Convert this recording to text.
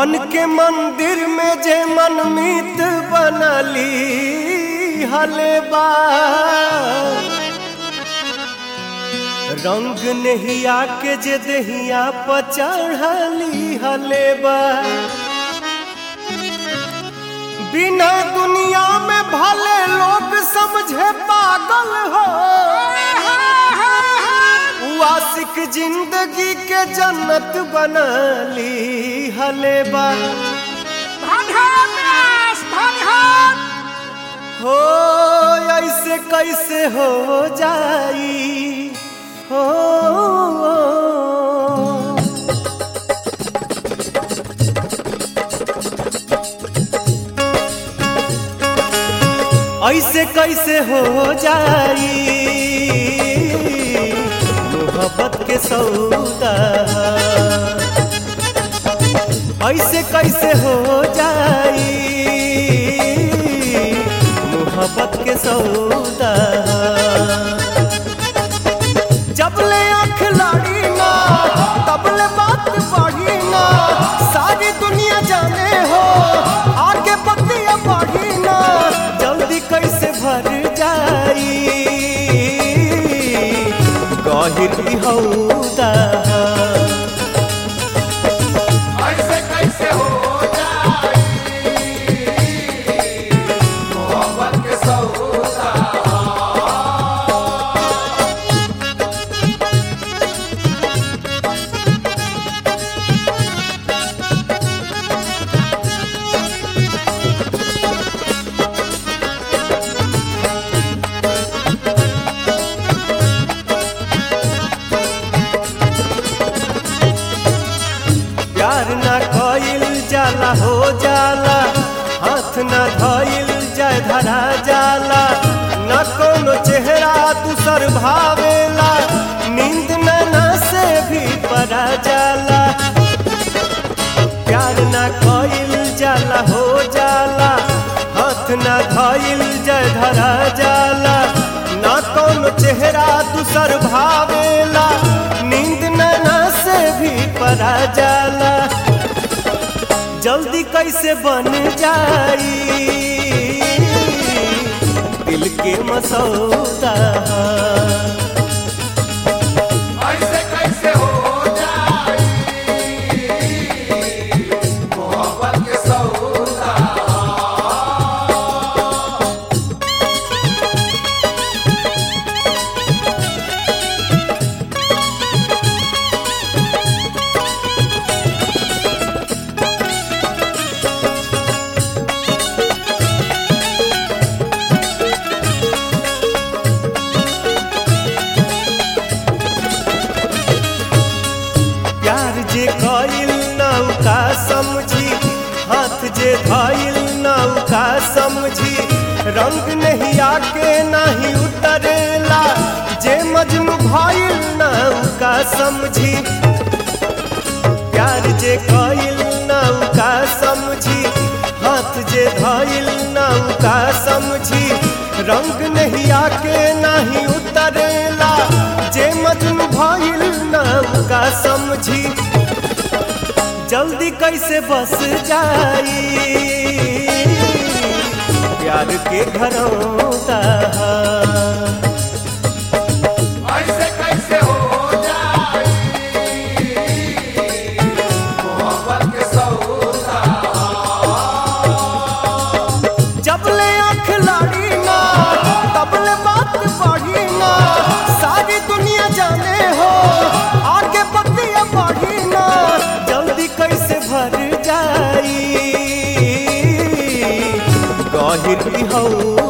मन के मंदिर में जे मनमीत बनली हलेबा रंग नहिया के जे दहिया पचढ़ली हलेबा बिना दुनिया में भले लोग समझे पागल हो आशिक जिंदगी के जन्नत बनली हलेबा हो ऐसे कैसे हो जाई हो ऐसे कैसे हो जाई मोहब्बत के सौदा ऐसे कैसे हो जाई मोहब्बत के सौदा जब ले आँख लाड़ी ना तब ले बात बढ़ी ना सारी दुनिया जाने हो आगे बतिया बढ़ी ना जल्दी कैसे भर जाई गहिर भी हौदा ऐसे कैसे हो जाई मोहब्बत के सौदा प्यार ना कइल जाला हो जाला हाथ ना धइल जाय धरा जाला न कोनो चेहरा दूसर भावेला नींद नैना से भी परा जाला प्यार ना कइल जाला हो जाला हाथ ना धइल जाय धरा जाला न कोनो चेहरा दूसर भावेला नींद नैना से भी परा जाला जल्दी कैसे बन जाई दिल के मसौदा ऐसे कैसे हो जाई मोहब्बत के सौदा प्यार जे कइल नौका समझी हाथ जे धइल नौका समझी रंग नहीं आके नहीं उतरेला जे मजनू भइल नौका समझी प्यार जे कइल नौका समझी हाथ जे धइल नौका समझी रंग नहीं आके नहीं उतरेला जे मजनू भइल नौका समझी जल्दी कैसे बस जाई प्यार के घरौदा ऐसे कैसे हो जाई मोहब्बत के सौदा जब ले आँख लाड़ी ना तब ले बात बढ़ी ना सारी दुनिया जाने हो आगे बतिया बढ़ी ना जल्दी कैसे भर जाई गहिर भी हौ